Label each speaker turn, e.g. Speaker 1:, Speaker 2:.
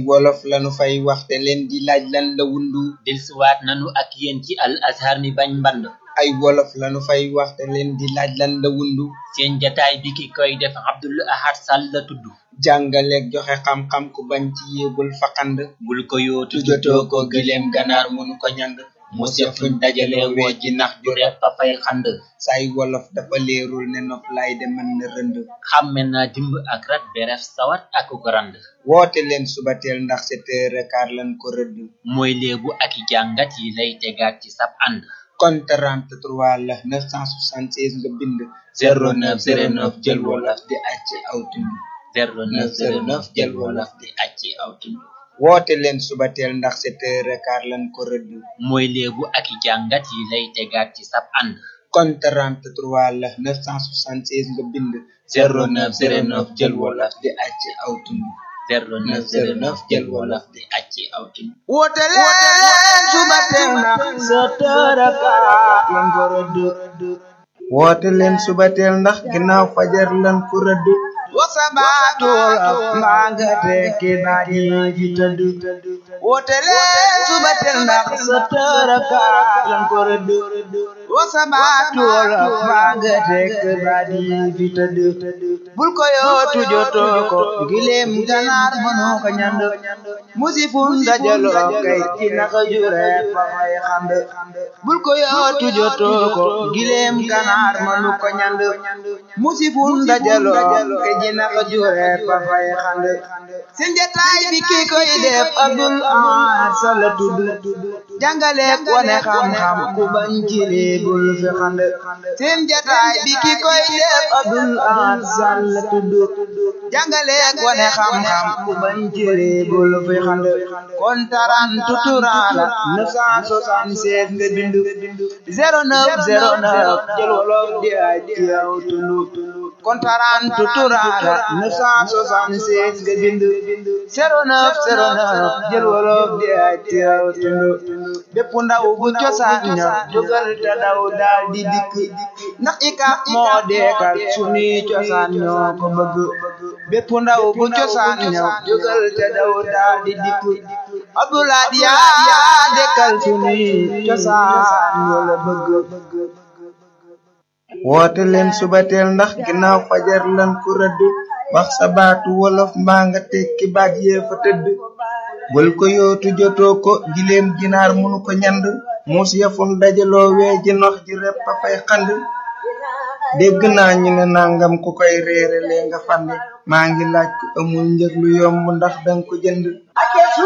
Speaker 1: wolof lanu fay waxte leen di laaj lan la wundu
Speaker 2: dellusiwaat nanu ak yéen ci al azhar mi bañ mband
Speaker 1: ay wolof lanu fay waxte leen di laaj lan la wundu
Speaker 2: seen jataay bi ki koy def Abdul Ahad Sall la tudd
Speaker 1: jàngaleeg joxe xam-xam ku bañ ci yéegul faqand
Speaker 2: bul ko yootu
Speaker 1: tujotoo ko gileem ganaar mënu ko ñand
Speaker 2: mu sefuñ dajale woo ji nax ju repp fa fay xand
Speaker 1: say wolof dafa leerul ne nof lay de mën na rënd
Speaker 2: xàmme naa dimb ak rat beref sawat ak ko rand
Speaker 1: woote leen subateel ndax sept heures quart lan ko rëdd
Speaker 2: mooy léebu ak i jàngat yi lay tegaat ci sab ànd
Speaker 1: kon 33 la 976 nga bind
Speaker 2: 0909
Speaker 1: jël wolof di acc aw tund
Speaker 2: 0909 jël wolof di acc aw tund
Speaker 1: woote leen subateel ndax sept heures quart lan ko rëdd
Speaker 2: mooy léebu ak i jàngat yi lay tegaat ci sab ànd
Speaker 1: kon 33 la 976 nga bind
Speaker 2: 0909 jël wolof
Speaker 1: di acc aw tund
Speaker 2: 0909 jël wolof di acc aw tund
Speaker 1: woote leen subateel ndax sept heures quart lan ko rëdd woote leen subateel ndax ginnaaw fajar lan ko rëdd wasabaatu wolof mbaa nga tekki baat yi fi tëdd woote leen subateel ndax sept heures quart lan ko rëdd wasabaatu wolof mbaa nga tekki baat yi fi tëdd bul ko yootu jotoo ko gileem ganaar mënoo ko ñand musifun dajaloo kay ci naka jure fa fay xand bul ko yootu jotoo ko gileem ganaar mënu ko ñand musifun dajaloo kay ci naka jure fa fay xand seen jataay bi ki koy def Abdul Ahad Sall la tudd jàngale wane xam-xam ku bañ ci bul fi xand seen jataay bi ki koy def Abdul Ahad Sall la tudd jàngale wane xam-xam ku bañ ci bul fi xand kon taran tuturala 976 nga bindu 0909 jël wolof di ay ci yow tulu kon taran tuturala 976 nga bindu 0909 jël wolof di ay ci yow tulu bépp ndaw bu cosaan ña jógal te daw daal di dikk ndax ikap moo deekal sunuy cosaan ñoo ko bëgg bépp ndaw bu cosaan ña jógal te daw daal di dikk Abdoulaye yaa dekkal sunuy cosaan ñoo la bëgg woote leen subateel ndax ginnaaw fajar lan ko rëdd wax sa baatu wolof mbaa nga tekki baat yee fa tëdd bul ko yootu jotoo ko gileem ginaar munu ko ñand muus yafun dajaloo wee ji nox ji repp a fay xand dégg naa ñu ne nangam ku koy reere lee nga fande maa ngi laaj ku amul njëg lu yomb ndax danga ko jënd